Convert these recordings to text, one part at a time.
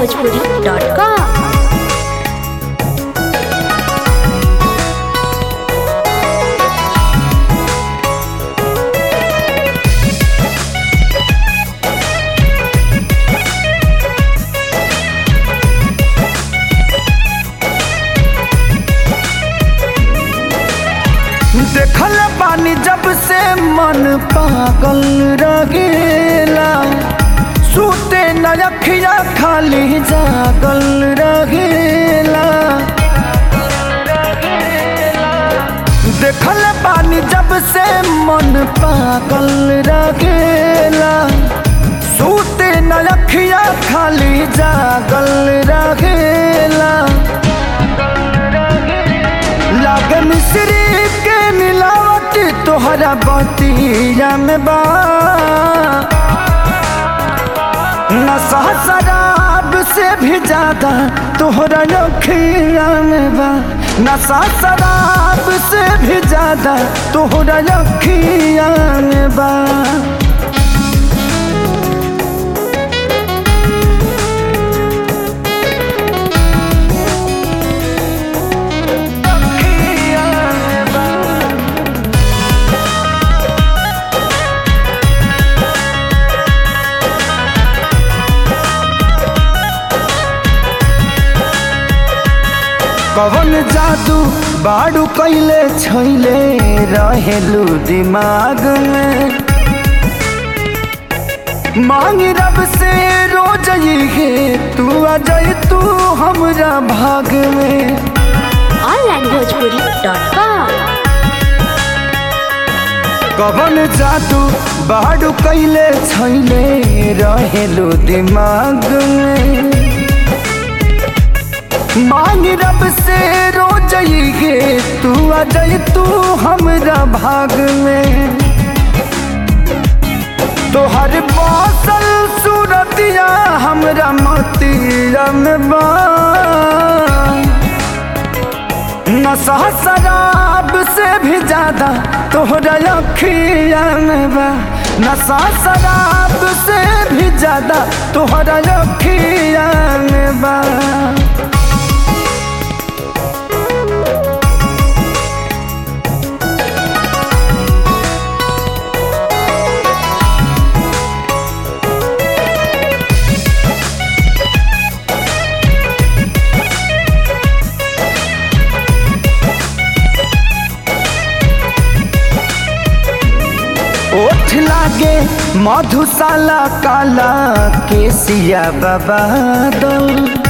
onlinebhojpuri.com देखल बानी जब से मन पागल रगेला सूते न अखिया खाली जागल रगेला देखल बानी जब से मन पागल रगेला सूते न अखिया खाली जागल रगेला लागे मिश्री के मिलावट तोहरा बतिया में बा नशा शराब से भी ज्यादा तोहरा अखिया में बा नशा शराब से भी ज्यादा तोहरा अखिया में बा अखिया में बा कवन जादू बाड़ू कैले छैले रहेलू दिमाग में मांग रब से रोज है तू आ जाए तू हमरा भाग में onlinebhojpuri.com कवन जादू बाड़ू कैले छैले रहेलू दिमाग में मांग रब से रोज गे तू आ जाए तू हमरा भाग में तोहर बसल सूरतिया हमरा मतिया में बा नशा शराब से भी ज्यादा तोहरा अखिया में बा नशा शराब से भी ज्यादा तोहरा अखिया में बा ओठ लागे मधुशाला काला केसिया बाबा दल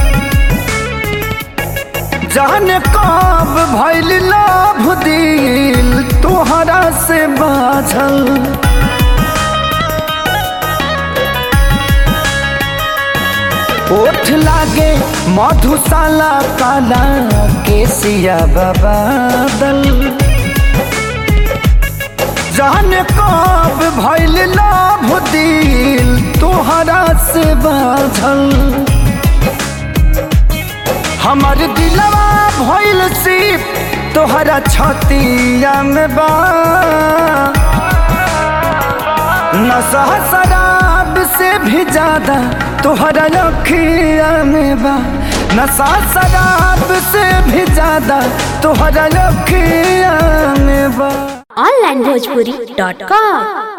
जाने कब भैल लाभ दिल तोहरा से बाझल ओठ लागे मधुशाला काला केसिया बाबा दल जाने कब भैल लाभ दिल तोहरा से बाझल हमर दिलवा भइल सिप तोहरा छतिया में बा नशा शराब से भी ज्यादा तोहरा अखिया में बा नशा शराब से भी ज्यादा तोहरा अखिया में बा onlinebhojpuri.com